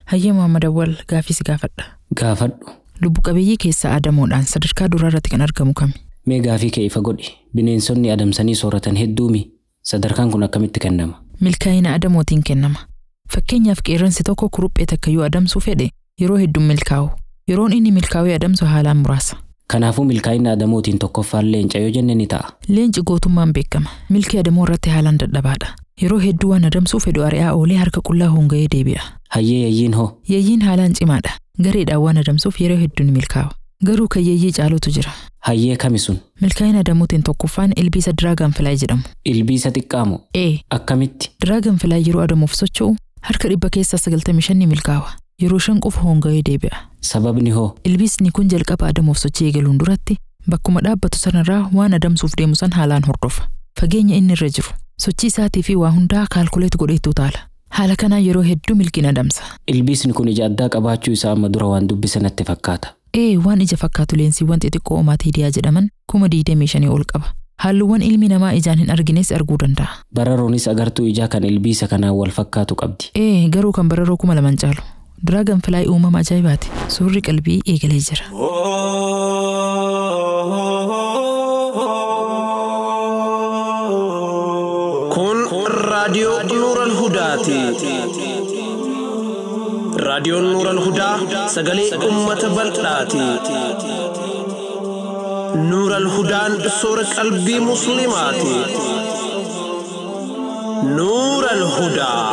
Hayyee Muhammad Awwal gaafii si gaafadha. Gaafadhu. Lubbu qabeeyyii keessaa Adamoodhaan sadarkaa duraa irratti kan argamu kami? Mee gaafii kee ifa godhi. Bineensonni adamsanii sooratan hedduumi. Sadarkaan kun akkamitti kennama? Milkaa'ina Adamootiin kennama. Fakkeenyaaf qeerransi tokko kuruphee takka yoo adamsuu fedhe yeroo hedduun milkaa'u. Yeroon inni milkaa'uu adamsu haalaan muraasa. Kanaafuu milkaa'ina Adamootiin tokkoffaan leenca yoo jenne ni ta'a. Leenci gootummaan beekama. Milkii Adamoo irratti haalaan dadhabaadha. Yeroo hedduu waan adamsuu fedhu ari'aa oolee harka qullaa honga'ee deebi'a. Hayyee yayyiin hoo? Yayyiin haalaan cimaadha. Gareedhaan waan adamsuuf yeroo hedduu ni milkaa'a. Garuu kan yayyii caalutu jira. Hayyee kami sun? Milkaa'ina Adamootiin tokkoffaan ilbiisa Diraagan Filaay jedhamu. Ilbiisa xiqqaamoo? Ee, Akkamitti? Diraagan Filaay yeroo adamuuf socho'u harka dhibba keessaa 95 ni milkaa'a. Yeroo shan qofa honga'ee deebi'a. Sababni hoo? Ilbiisni kun jalqaba adamuuf sochii eegaluun duratti bakkuma dhaabbatu sanarraa waan adamsuuf deemu san haalaan hordofa. Fageenya inni irra jiru, sochii isaatii fi waa hundaa kaalkuleet godheetu taala. Haala kanaan yeroo hedduu milkiin adamsa. Ilbiisni kun ija addaa qabaachuu isaa amma dura waan dubbise natti fakkaata. Ee waan ija fakkaatu leensiiwwan xixiqqoo omaatiidiyaa jedhaman kuma 25 ol qaba. Halluuwwan ilmi namaa ijaan hin argines arguu danda'a. Bararoonis agartuu ijaa kan ilbiisa kanaan wal fakkaatu qabdi. Ee garuu kan bararoo kuma laman caalu. Diraagan filaay uumama ajaa'ibaati. Suurri qalbii eegalee jira. Kun raadiyoo Nuural Hudaati. Raadiyoon Nuural Hudaa sagalee uummata bal'aati. Nuural Hudaan soora qalbii Musliimaati. Nuural Hudaa.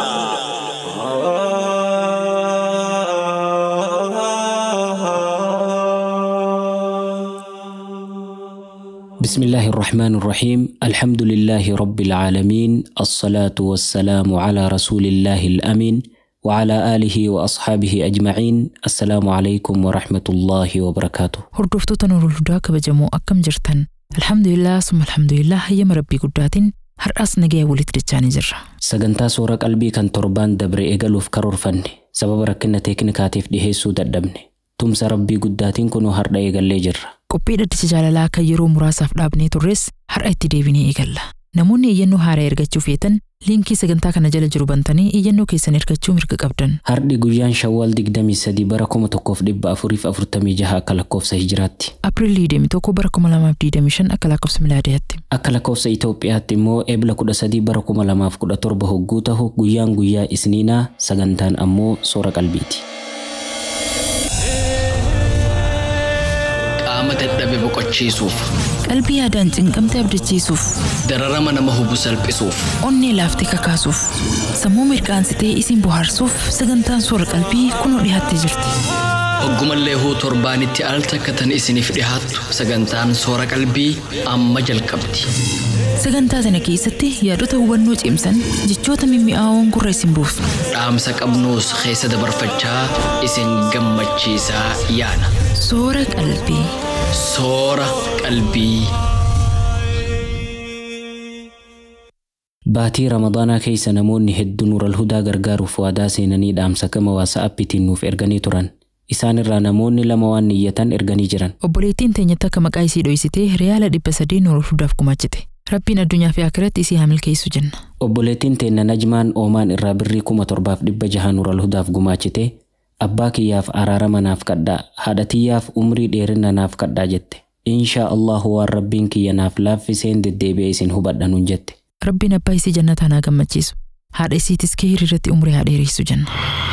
بسم الله الرحمن الرحيم الحمد لله رب العالمين الصلاة والسلام على رسول الله الأمين وعلى آله وأصحابه أجمعين السلام عليكم ورحمة الله وبركاته Hordoftoota Nuurul Hudaa kabajamoo akkam jirtan? Alhamdulillah summa alhamdulillah hayyama rabbii guddaatiin har'as nagaya walitti dachaanii jirra. sagantaa soora qalbii kan torbaan dabre eegaluuf karoorfanne sababa rakkina teeknikaatiif dhiheessuu dadhabne tumsa rabbii guddaatiin kunoo har'a eegallee jirra Qophii dhaddacha jaalalaa kan yeroo muraasaaf dhaabnee turres har'a itti deebinee eegalla. Namoonni iyyannoo haaraa ergachuuf yeetan liinkii sagantaa kana jala jiru bantanii iyyannoo keessan ergachuu mirga qabdan. Har'i guyyaan shawwaal 23 bara 1446 akka lakkoofsa hijiraatti. Apriilii 21 bara 2025 akka lakkoofsa milaadiyaatti. Akka lakkoofsa Itoophiyaatti immoo eebla 13 bara 2017 hogguu tahu guyyaan guyyaa isniinaa sagantaan ammoo soora qalbiiti. qaama dadhabe boqochiisuuf Qalbii yaadaan cinqamte abdachiisuuf, dararama nama hubu salphisuuf onnee laaftee kakaasuuf, sammuu mirqaansitee isin bohaarsuuf sagantaan soora qalbii kunoo dhiyaattee jirti. hoggumallee huu torbaanitti al takkatan isiniif dhihaattu sagantaan soora qalbii amma jalqabdi Sagantaa sana keessatti yaadota hubannoo cimsan jechoota mimmi'aawoon gurra isin buufna. dhaamsa qabnuus keessa dabarfachaa isin gammachiisaa yaana Soora qalbii. soora qalbii. Baatii Ramadaanaa keessa namoonni hedduun Nuural Hudaa gargaaruuf waadaa seenanii dhaamsa gama waasaappiitiin nuuf erganii turan. Isaan irraa namoonni lama waan niyyatan erganii jiran. Obboleettiin teenyatti akka maqaa isii dho'isitee riyaala dhibba sadii Nuural Hudaaf gumaachite. Rabbiin addunyaa fi akiratti isii haa milkeessu jenna. Obboleettiin teenna Najmaan Oomaan irraa birrii kuma torbaaf dhibba jaha Nuural Hudaaf gumaachite. Abbaa kiyyaaf araarama naaf kadhaa, haadha tiyyaaf umrii dheerina naaf kadhaa jette. Inshaa Allahu waan rabbiin kiyya naaf laaffiseen deddeebi'ee isin hubadha nuun jette. Rabbiin abbaa isii jannataan haa gammachiisu. Haadha isiitis kee hiriirratti umrii haa dheeressu jenna.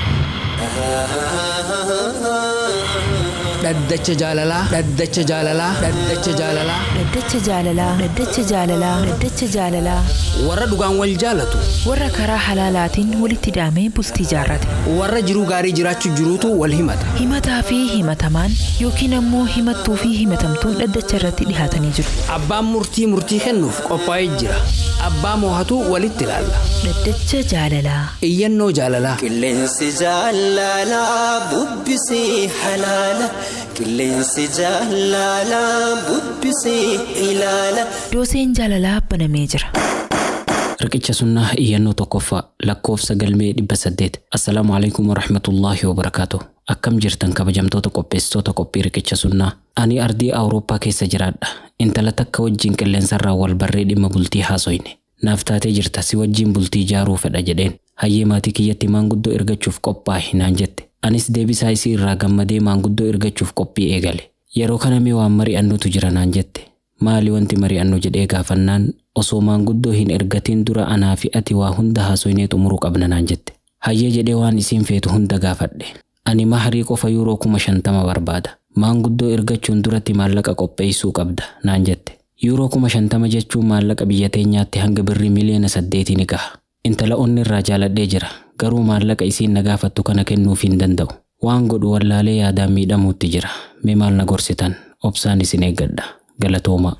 dhaddacha jaalalaa dhaddacha jaalalaa dhaddacha jaalalaa Dhaddacha jaalalaa Dhaddacha jaalalaa Dhaddacha jaalalaa warra dhugaan wal jaalatu warra karaa halaalaatiin walitti hidhamee bultii jaarrate warra jiruu gaarii jiraachuu jiruutu wal himata himataa fi himatamaan yookiin ammoo himattuu fi himatamtuun dhaddacha irratti dhihaatanii jiru. abbaan murtii murtii kennuuf qophaa'ee jira abbaa moohatu walitti ilaalla Dhaddacha jaalalaa iyyannoo jaalalaa Qilleensi jaalalaa bubbisee halaala. Qilleensi jaalalaa bubbisee ilaala. dooseen jaalalaa banamee jira. Riqicha sunnaa iyyannoo tokkoffaa lakkoofsa galmee dhibba saddeet. Assalaamu alaikum warahmatullaahi wabarakaatu. Akkam jirtan kabajamtoota qopheessitoota qophii riqicha sunnaa. Ani ardii Awurooppaa keessa jiraadha. Intala takka wajjin qilleensarraa wal barree dhimma bultii haasoyne. Naaf taatee jirta si wajjin bultii ijaaruu fedha jedheen. Hayyee maatii kiyyatti maanguddoo ergachuuf qophaa'i naan jette. Anis deebisaa isii irraa gammadee maanguddoo ergachuuf qophii eegale. Yeroo kana mee waan mari'annutu jira naan jette. Maali wanti mari'annu jedhee gaafannaan osoo maanguddoo hin ergatiin dura anaa fi ati waa hunda haasoynee xumuruu qabna naan jette. Hayyee jedhee waan isiin feetu hunda gaafadhe. Ani maharii qofa yuuroo kuma shantama barbaada. Maanguddoo ergachuun duratti maallaqa qopheessuu qabda naan jette. Yuuroo kuma shantama jechuun maallaqa biyya teenyaatti hanga birrii miliyoona saddeetii ni gaha. Intala onni irraa jaaladhee jira. Garuu maallaqa isiin na gaafattu kana kennuuf hin danda'u. Waan godhu wallaalee yaadaan miidhamuutti jira. Mee maal na gorsitan? Obsaan isin eeggadha. Galatoomaa.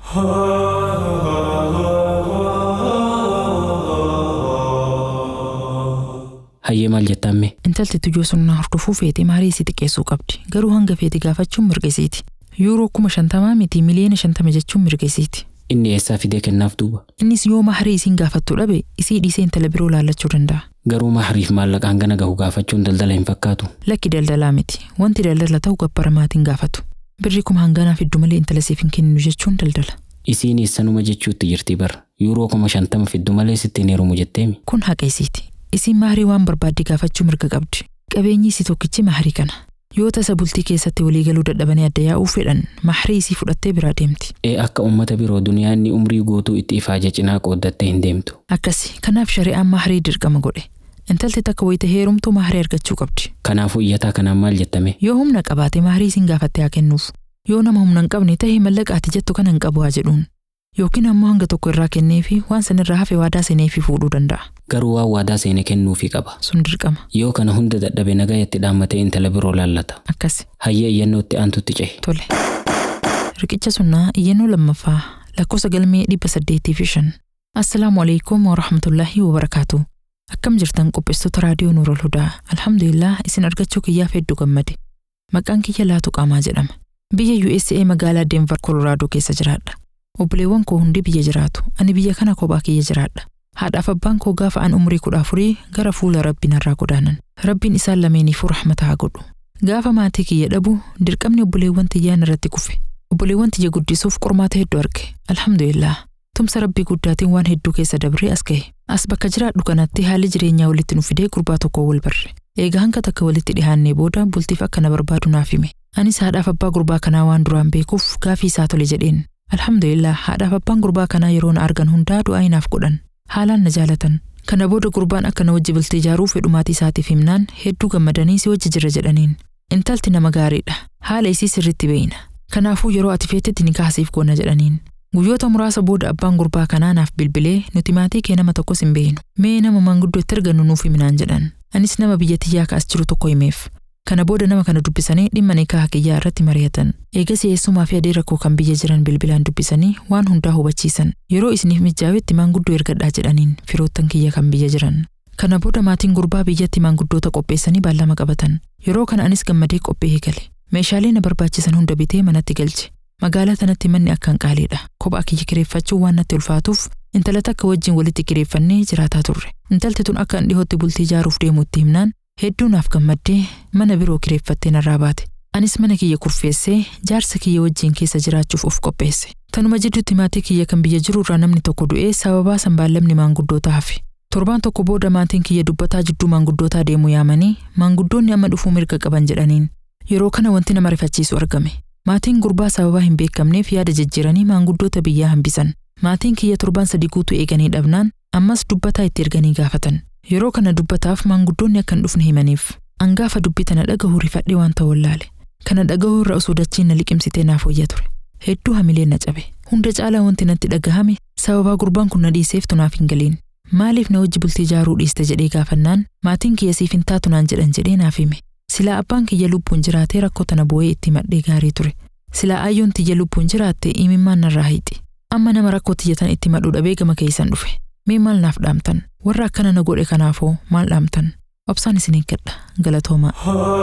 Hayyee maal jettamme? Intalti tujoo sunnaa hordofuu feete maarii isii xiqqeessuu qabdi. Garuu hanga feete gaafachuun mirga isiiti. Yuuroo kuma shantamaa miti miliyoona shantama jechuun mirga isiiti. Inni eessaa fidee kennaaf duuba? Innis yoo maharii isiin gaafattu dhabe isii dhiisee intala biroo laallachuu danda'a. Garuu mahariif maallaqa hangana gahu gaafachuun daldala hin fakkaatu. Lakki daldalaa miti. Wanti daldala ta'u gabbara maatiin gaafatu. Birri kuma hanganaa fiddu malee intala siif hin kenninu jechuun daldala. Isiin eessanuma jechuutti jirti bara. Yuuroo kuma shantama fiddu malee sitti hin heerumu jetteemi. Kun haqa isiiti. Isiin maharii waan barbaadde gaafachuu mirga qabdi. Qabeenyi isii tokkichi maharii kana. Yoo tasa bultii keessatti waliigaluu dadhabanii adda yaa'uu fedhan maharii isii fudhattee biraa deemti. Ee akka uummata biroo duniyaa inni umrii guutuu itti ifaaja cinaa qooddattee hin deemtu. Akkasi kanaaf shari'aan maharii dirqama godhe. Intalti takka wayita heerumtuu maharii argachuu qabdi. Kanaafuu iyyataa kanaan maal jettame? Yoo humna qabaate maharii isiin gaafattee haa kennuuf. Yoo nama humna hin qabne ta'e mallaqa ati jettu kana hin qabu haa jedhuun. Yookiin ammoo hanga tokko irraa kennee fi waan sanirraa hafe waadaa seenee fi fuudhuu danda'a. Garuu waan waadaa seene kennuufii qaba. Sun dirqama. Yoo kana hunda dadhabe nagaa itti dhaammatee intala biroo laallata. Akkasi. Hayyee iyyannootti aantutti cehe. Tole. Riqicha sunnaa iyyannoo lammaffaa lakkoofsa galmee dhibba saddeetii fi shan. Assalaamu alaikum wa rahmatullaahi wa barakaatu. Akkam jirtan qopheessitoota raadiyoo Nuurol Hudaa. Alhamdulillah isin argachuu kiyyaaf hedduu gammade. Maqaan kiyya laatu qaamaa jedhama. Biyya USA magaalaa Denver, Colorado keessa jiraadha. Obboleewwan koo hundi biyya jiraatu. Ani biyya kana kophaa kiyya jiraadha. Haadhaaf abbaan koo gaafa an umrii kudha afurii gara fuula rabbiin irraa godaanan. Rabbiin isaan lameeniifuu rahmata haa godhu. Gaafa maatii kiyya dhabu dirqamni obboleewwan tiyyaan irratti kufe. Obboleewwan tiyya guddisuuf qormaata hedduu arge. Alhamdulillah. Tumsa rabbii guddaatiin waan hedduu keessa dabree as gahe. As bakka jiraadhu kanatti haalli jireenyaa walitti nu fidee gurbaa tokko wal barre. Egaa hanga takka walitti dhihaannee booda bultiif akka na barbaadu naaf hime. Anis haadhaaf abbaa gurbaa kanaa waan duraan beekuuf gaafii isaa tole jedheen. Alhamdulillah haadhaaf abbaan gurbaa kanaa yeroo na argan hundaa du'aa inaaf godhan. Haalaan na jaalatan. Kana booda gurbaan akka na wajji bultii ijaaruu fedhu maatii isaatiif himnaan hedduu gammadanii si wajji jira jedhaniin. Intalti nama gaariidha. Haala isii sirriitti beeyna. Kanaafuu yeroo ati feetetti ni kaasiif goona jedhaniin. Guyyoota muraasa booda abbaan gurbaa kanaa naaf bilbilee nuti maatii kee nama tokkos hin beeynu. Mee nama manguddoo itti argannu nuuf himinaan jedhan. Anis nama biyya tiyyaa kaas jiru tokko himeef. Kana booda nama kana dubbisanii dhimma nikaa kiyyaa irratti mari'atan. Eegas eessumaa fi adeera koo kan biyya jiran bilbilaan dubbisanii waan hundaa hubachiisan. Yeroo isiniif mijjaawetti maanguddoo ergadhaa jedhaniin firoottan kiyya kan biyya jiran. Kana booda maatiin gurbaa biyyatti maanguddoota qopheessanii baallama qabatan. Yeroo kana anis gammadee qophii eegale. Meeshaalee na barbaachisan hunda bitee manatti galche. Magaalaa tanatti manni akkaan qaaliidha. Kophaa kiyya kireeffachuun waan natti ulfaatuuf intala takka wajjin walitti kireeffannee jiraataa turre. Intalti tun akka dhihootti bultii ijaaruuf deemuutti himnaan hedduu naaf gammaddee mana biroo kireeffattee narraa baate. Anis mana kiyya kurfeessee jaarsa kiyya wajjin keessa jiraachuuf of qopheesse. Tanuma jidduutti maatii kiyya kan biyya jiru irraa namni tokko du'ee sababaa sanbaallamni maanguddootaa hafe. Torbaan tokko booda maatiin kiyya dubbataa jidduu maanguddootaa deemuu yaamanii maanguddoonni amma dhufuu mirga qaban jedhaniin. Yeroo kana wanti nama rifachiisu argame. Maatiin gurbaa sababaa hin beekamneef yaada jijjiiranii maanguddoota biyyaa hambisan. Maatiin kiyya torbaan sadii guutuu eeganii dhabnaan ammas dubbataa itti erganii gaafatan. Yeroo kana dubbataaf maanguddoonni akka hin dhufne himaniif. Angaafa dubbii tana dhagahuu rifadhee waan ta'u wallaale. Kana dhagahuu irra osoo dachiin na liqimsitee naaf wayya ture. Hedduu hamilee na cabe. Hunda caalaa wanti natti dhagahame sababaa gurbaan kun na dhiiseef tunaaf hin galiin. Maaliif na wajji bultii ijaaruu dhiiste jedhee gaafannaan maatiin kiyya siif hin taatu naan jedhan jedhee naaf hime. Silaa abbaan kiyya lubbuun jiraatee rakkoo tana bu'ee itti madhee gaarii ture. Silaa ayyoon tiyya lubbuun jiraatte imimmaan narraa hiixi. Amma nama rakkoo tiyyatan itti madhuu dhabee gama keessan dhufe. Mee maal naaf dhaamtan? Warra akkana na godhe kanaafoo maal dhaamtan? Obsaan isin eeggadha. Galatoomaa.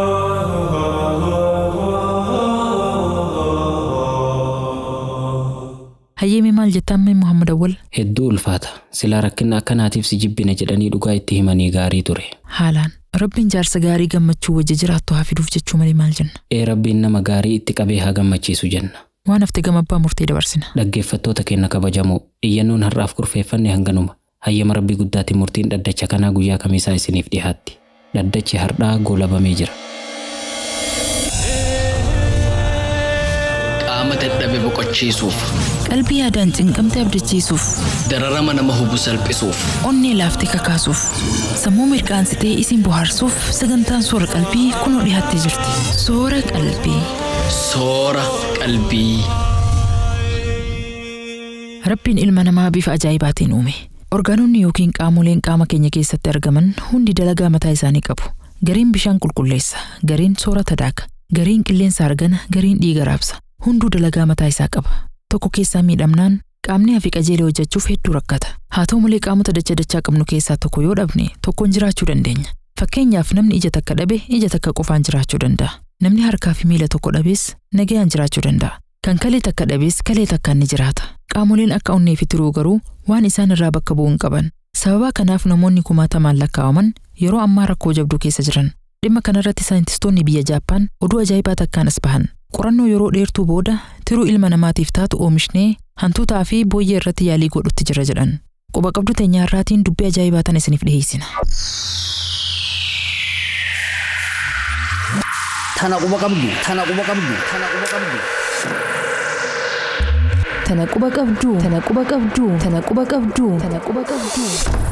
Hayyeemee maal jettaan mee Muhammad Awwal? Hedduu ulfaata. Silaa rakkina akkanaatiif si jibbina jedhanii dhugaa itti himanii gaarii ture. Haalaan. Rabbiin jaarsa gaarii gammachuu wajji jiraattu haa fiduuf jechuu malee maal jenna? Ee rabbiin nama gaarii itti qabee haa gammachiisu jenna. Waan hafte gama abbaa murtee dabarsina. Dhaggeeffattoota keenya kabajamoo iyyannoon har'aaf kurfeeffanne hanganuma. Hayyama rabbii guddaatiin murtiin dhaddacha kanaa guyyaa kamiisaa isiniif dhiyaatti. Dhaddachi har'aa goolabamee jira. qaama dadhabe boqochiisuuf Qalbii yaadaan cinqamte abdachiisuuf, dararama nama hubu salphisuuf onnee laaftee kakaasuuf, sammuu mirkaansitee isin bohaarsuuf sagantaan soora qalbii kunoo dhiyaattee jirti. Soora qalbii. soora qalbii. Rabbiin ilma namaa bifa ajaa'ibaatiin uume. Orgaanonni yookiin qaamoleen qaama keenya keessatti argaman hundi dalagaa mataa isaanii qabu. Gariin bishaan qulqulleessa, gariin soorata daaka, gariin qilleensa argana, gariin dhiiga raabsa. Hunduu dalagaa mataa isaa qaba. Tokko keessaa miidhamnaan qaamni hafi qajeelee hojjechuuf hedduu rakkata. Haa ta'u malee qaamota dacha dachaa qabnu keessaa tokko yoo dhabne tokkoon jiraachuu dandeenya. Fakkeenyaaf namni ija takka dhabe ija takka qofaan jiraachuu danda'a. Namni harkaa fi miila tokko dhabees nagayaan jiraachuu danda'a. Kan kalee takka dhabees kalee takkaan ni jiraata. Qaamoleen akka onnee fi tiruu garuu waan isaan irraa bakka bu'uu hin qaban. Sababa kanaaf namoonni kumaatamaan lakkaa'aman yeroo ammaa rakkoo jabduu keessa jiran. Dhimma kanarratti saayintistoonni biyya Jaappaan oduu ajaa'ibaa takkaan as bahan. Qorannoo yeroo dheertuu booda tiruu ilma namaatiif taatu oomishnee hantuutaa fi booyyee irratti yaalii godhutti jira jedhan. Quba qabdu teenyaarraatiin dubbii ajaa'ibaa tana isiniif dhiyeessina. Tana quba qabdu. Tana quba qabdu. Tana quba qabdu. Tana quba qabduu, tana quba qabduu, tana quba qabduu, tana quba qabduu.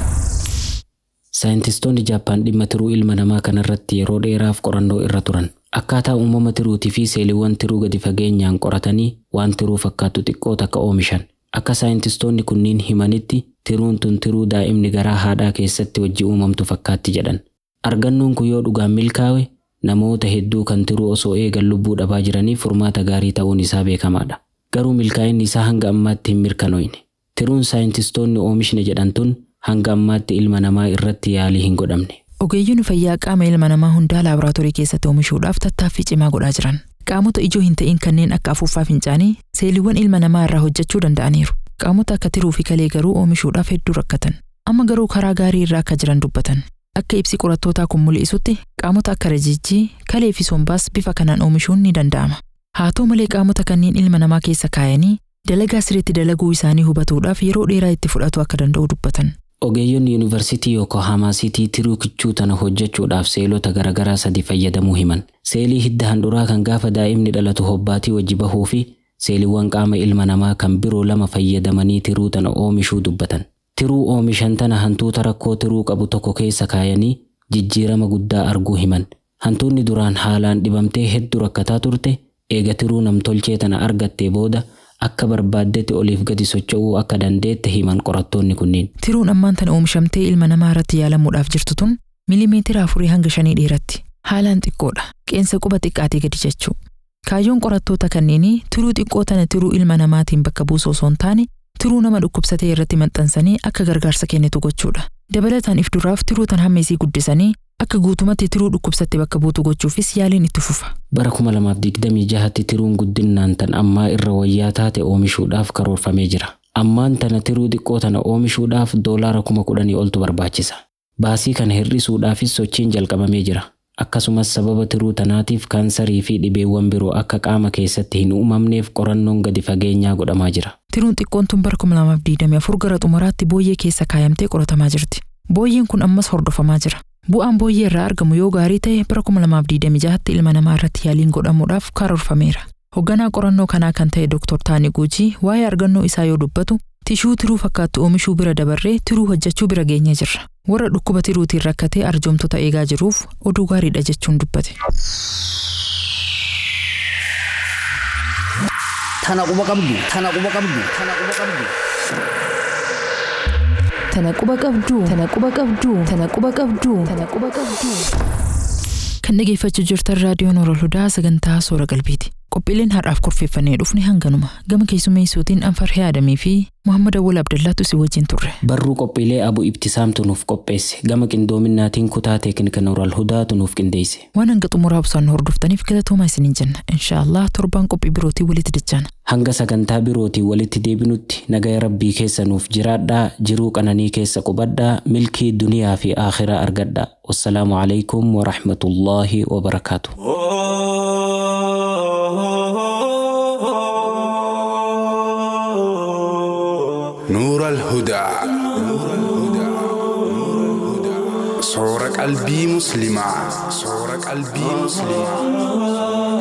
Saayintistoonni Jaappaan dhimma tiruu ilma namaa kanarratti yeroo dheeraaf qorannoo irra turan. Akkaataa uumama tiruutii fi seeliiwwan tiruu gadi fageenyaan qoratanii waan tiruu fakkaatu xiqqoo takka oomishan. Akka saayintistoonni kunniin himanitti tiruun tun tiruu daa'imni garaa haadhaa keessatti wajji uumamtu fakkaatti jedhan. Argannoon kun yoo dhugaan milkaa'e namoota hedduu kan tiruu osoo eegan lubbuu dhabaa jiraniif furmaata gaarii ta'uun isaa beekamaadha. Garuu milkaa'inni isaa hanga ammaatti hin mirkanoofne. Tiruun saayintistoonni oomishne jedhan tun hanga ammaatti ilma namaa irratti yaalii hin godhamne. Ogeeyyiin fayyaa qaama ilma namaa hundaa laaboraatoorii keessatti oomishuudhaaf tattaaffii cimaa godhaa jiran. Qaamota ijoo hin ta'in kanneen akka afuuffaa fincaanii seeliiwwan ilma namaa irraa hojjechuu danda'aniiru. Qaamota akka tiruu fi kalee garuu oomishuudhaaf hedduu rakkatan. Amma garuu karaa gaarii irra akka jiran dubbatan. Akka ibsi qorattootaa kun mul'isutti qaamota akka rajijjii, kalee fi sombaas bifa kanaan oomishuun ni danda'ama. Haa ta'u malee qaamota kanneen ilma namaa keessa kaayanii dalagaa sirriitti dalaguu isaanii hubatuudhaaf yeroo dheeraa itti fudhatu akka danda'u dubbatan. Ogeeyyoonni yuunivarsiitii Yokohaamaa Siitii tiruu kichuu tana hojjechuudhaaf seelota garaagaraa sadi fayyadamuu himan. Seelii hidda handhuraa kan gaafa daa'imni dhalatu hobbaatii wajji bahuu fi seeliiwwan qaama ilma namaa kan biroo lama fayyadamanii tiruu tana oomishuu dubbatan. Tiruu oomishan tana hantuuta rakkoo tiruu qabu tokko keessa kaayanii jijjiirama guddaa arguu himan. Hantuunni duraan haalaan dhibamtee hedduu rakkataa turte eega tiruu namtolchee tana argattee booda akka barbaaddetti oliif gadi socho'uu akka dandeette himan qorattoonni kunniin. Tiruun ammaan tana oomishamtee ilma namaa irratti yaalamuudhaaf jirtu tun miilimeetira afurii hanga shanii dheeratti. Haalaan xiqqoodha. Qeensa quba xiqqaatii gadi jechuu. Kaayyoon qorattoota kanneenii tiruu xiqqoo tana tiruu ilma namaatiin bakka buusuu osoo hin taane tiruu nama dhukkubsatee irratti maxxansanii akka gargaarsa kennitu gochuudha. Dabalataan if duraaf tiruu tan hamma isii guddisanii akka guutumatti tiruu dhukkubsatte bakka buutu gochuufis yaaliin itti fufa. Bara 2026tti tiruun guddinaan tan ammaa irra wayyaa taate oomishuudhaaf karoorfamee jira. Ammaan tana tiruu xiqqoo tana oomishuudhaaf doolaara kuma kudhanii oltu barbaachisa. Baasii kana hir'isuudhaafis sochiin jalqabamee jira. Akkasumas sababa tiruu tanaatiif kaansarii fi dhibeewwan biroo akka qaama keessatti hin uumamneef qorannoon gadi fageenyaa godhamaa jira. Tiruun xiqqoon tun bara 2024 gara xumuraatti booyyee keessa kaayamtee qoratamaa jirti. Booyyeen kun ammas hordofamaa jira. Bu'aan booyyee irraa argamu yoo gaarii ta'e bara 2026tti ilma namaa irratti yaaliin godhamuudhaaf karoorfameera. Hoogganaa qorannoo kanaa kan ta'e Dr. Taani Guujii waa'ee argannoo isaa yoo dubbatu tishuu tiruu fakkaattu oomishuu bira dabarree tiruu hojjechuu bira geenyee jirra. Warra dhukkuba tiruutiin rakkatee arjoomtota eegaa jiruuf oduu gaariidha jechuun dubbate. Tana quba qabdu. Tana quba qabdu. Tana quba qabdu. Tana quba qabduu, tana quba qabduu, tana quba qabduu, tana quba qabduu. Kan dhageeffachuu jirtan raadiyoon Orool Hudaa sagantaa Soora Qalbiiti. Qophiileen har'aaf kurfeeffannee dhufne hanganuma. Gama keessummeessuutiin Anfarhee Adamii fi Muhammad Awwal Abdallaatu si wajjin turre. Barruu qophiilee Abu Ibtisaamtu nuuf qopheesse. Gama qindoominaatiin kutaa teeknika Orool Hudaatu nuuf qindeesse. Waan hanga xumuraa obsaan hordoftaniif galatoomaa isiniin jenna. Inshaallah torbaan qophii birootii walitti dachaana. Hanga sagantaa birootii walitti deebinutti nagaya rabbii keessa nuuf jiraadhaa jiruu qananii keessa qubadhaa milkii duniyaa fi aakhiraa argadhaa. Wassalaamu alaikum wa rahmatullaahi wa barakaatu. نور الهدى صور قلبي مسلمة صور قلبي مسلمة